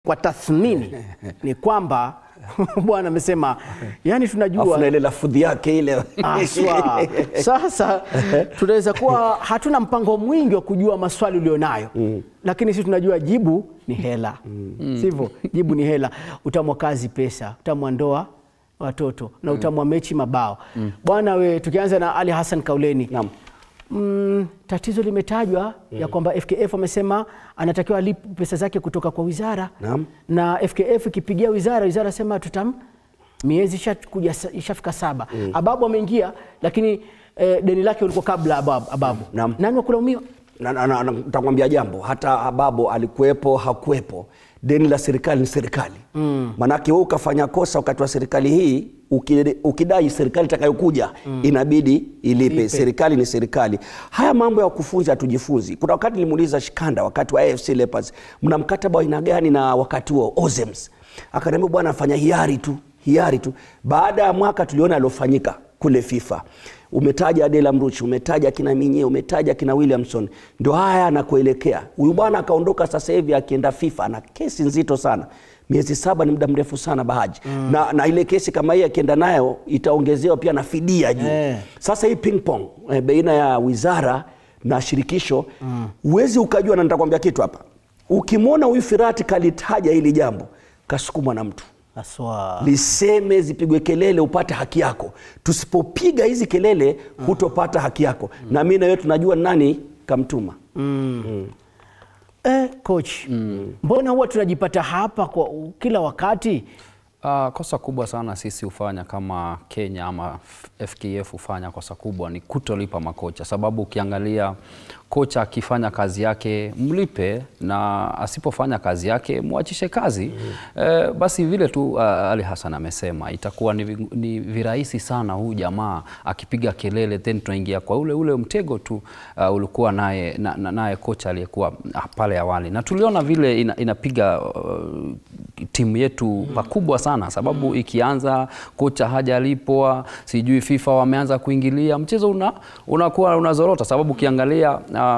kwa tathmini ni kwamba bwana amesema yani tunajua Afu na ile lafudhi yake ile Aswa. Sasa tunaweza kuwa hatuna mpango mwingi wa kujua maswali ulionayo mm. lakini sisi tunajua jibu ni hela mm. sivyo? Jibu ni hela. Utamu wa kazi pesa, utamu wa ndoa watoto na utamu wa mechi mabao. Bwana we, tukianza na Ali Hassan Kauleni Naam. Mm, tatizo limetajwa ya kwamba FKF amesema anatakiwa alipe pesa zake kutoka kwa wizara Naam. na FKF ikipigia wizara, wizara sema tutam miezi ishakuja ishafika saba. Ababu ameingia lakini eh, deni lake ulikuwa kabla Ababu. Ababu. Naam. Nani wa kulaumiwa? na, na, na, na, nitakwambia jambo hata Ababo alikuwepo hakuwepo, deni la serikali ni serikali mm. Manake wewe ukafanya kosa wakati wa serikali hii uki- ukidai serikali itakayokuja inabidi ilipe. Ilipe. Serikali ni serikali. Haya mambo ya kufunzi hatujifunzi. Kuna wakati nilimuuliza Shikanda wakati wa AFC Leopards, mna mkataba wa aina gani na wakati huo Ozems? Akaniambia bwana, afanya hiari tu hiari tu. Baada ya mwaka tuliona aliofanyika kule FIFA umetaja Adela Mruchi, umetaja kina Minye, umetaja kina Williamson, ndio haya anakuelekea huyu bwana. Akaondoka sasa hivi akienda FIFA na kesi nzito sana. Miezi saba ni muda mrefu sana Bahaji na, na ile kesi kama hii akienda nayo itaongezewa pia na fidia juu Eh. sasa hii ping pong eh, baina ya wizara na shirikisho huwezi ukajua, na nitakwambia kitu hapa. Ukimwona huyu Firati kalitaja hili jambo, kasukumwa na mtu Aswa. liseme zipigwe kelele upate haki yako. Tusipopiga hizi kelele hutopata haki yako, na mimi na wewe tunajua nani kamtuma. Eh, coach. Mbona huwa tunajipata hapa kwa kila wakati? Uh, kosa kubwa sana sisi hufanya kama Kenya ama FKF hufanya kosa kubwa ni kutolipa makocha, sababu ukiangalia kocha akifanya kazi yake mlipe, na asipofanya kazi yake mwachishe kazi eh, basi vile tu uh, Ali Hassan amesema itakuwa ni, vi- ni virahisi sana huyu jamaa akipiga kelele, then tunaingia kwa ule ule mtego tu uh, ulikuwa naye na, na, naye kocha aliyekuwa ah, pale awali, na tuliona vile ina, inapiga uh, timu yetu pakubwa sana sababu ikianza kocha hajalipwa, sijui FIFA wameanza kuingilia mchezo una unakuwa unazorota, sababu ukiangalia uh, uh,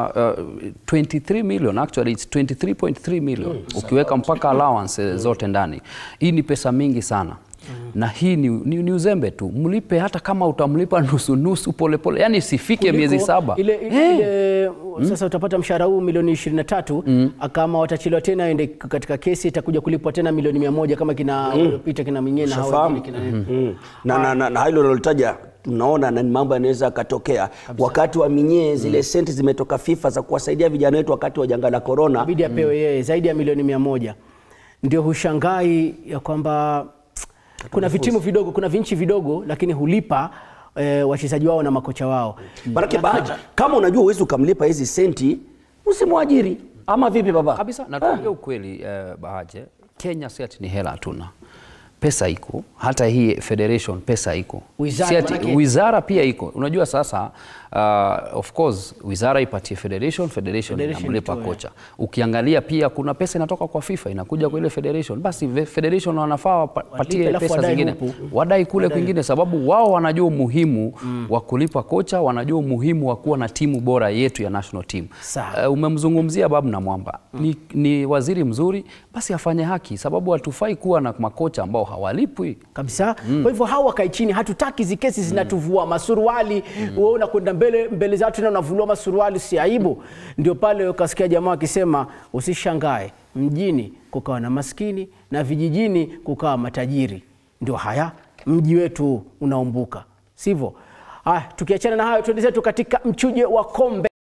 23 million actually it's 23.3 million ukiweka mpaka allowance eh, zote ndani, hii ni pesa mingi sana na hii ni, ni, ni uzembe tu, mlipe hata kama utamlipa nusu nusu, polepole, yani sifike miezi Kuliko saba ile, ile, ile, sasa utapata mshahara huu milioni 23 kama watachelewa tena ende katika kesi itakuja kulipwa tena milioni mia moja kama kina Peter kina Minye na hao Ushafahamu? wengine kina Mm. na, na, na, na hilo nalolitaja tunaona na ni mambo yanaweza yakatokea wakati wa minyee zile senti zimetoka FIFA za kuwasaidia vijana wetu wakati wa janga la korona. inabidi apewe yeye zaidi ya milioni mia moja ndio hushangai ya kwamba kuna vitimu vidogo kuna vinchi vidogo lakini hulipa eh, wachezaji wao na makocha wao Manake Bahaji, kama unajua uwezi ukamlipa hizi senti usimwajiri, ama vipi baba? kabisa na tuongee ukweli eh, Bahaje, Kenya si ati ni hela hatuna, pesa iko, hata hii federation pesa iko, Wizara Si ati- manake- wizara pia iko. Unajua sasa uh, of course wizara ipatie federation, federation, Federation inamlipa itoe. kocha. Ukiangalia pia kuna pesa inatoka kwa FIFA inakuja kwa ile federation, basi ve- federation wanafaa wapatie alafu pesa wadai zingine huku. wadai kule kwingine, sababu wao wanajua umuhimu wa kulipa kocha, wanajua umuhimu wa kuwa na timu bora yetu ya national team. Sawa. Eh, umemzungumzia Babu na Mwamba ni, ni waziri mzuri, basi afanye haki, sababu hatufai kuwa na makocha ambao hawalipwi. kabisa kwa hivyo hawa wakae chini hatutaki hizi kesi zinatuvua masuruali wewe unakwenda mbele mbele za watu na unavuliwa masuruali si aibu ndio pale ukasikia jamaa akisema usishangae mjini kukawa na maskini na vijijini kukawa matajiri ndio haya mji wetu unaumbuka sivyo haya tukiachana na hayo tuende zetu katika mchuje wa kombe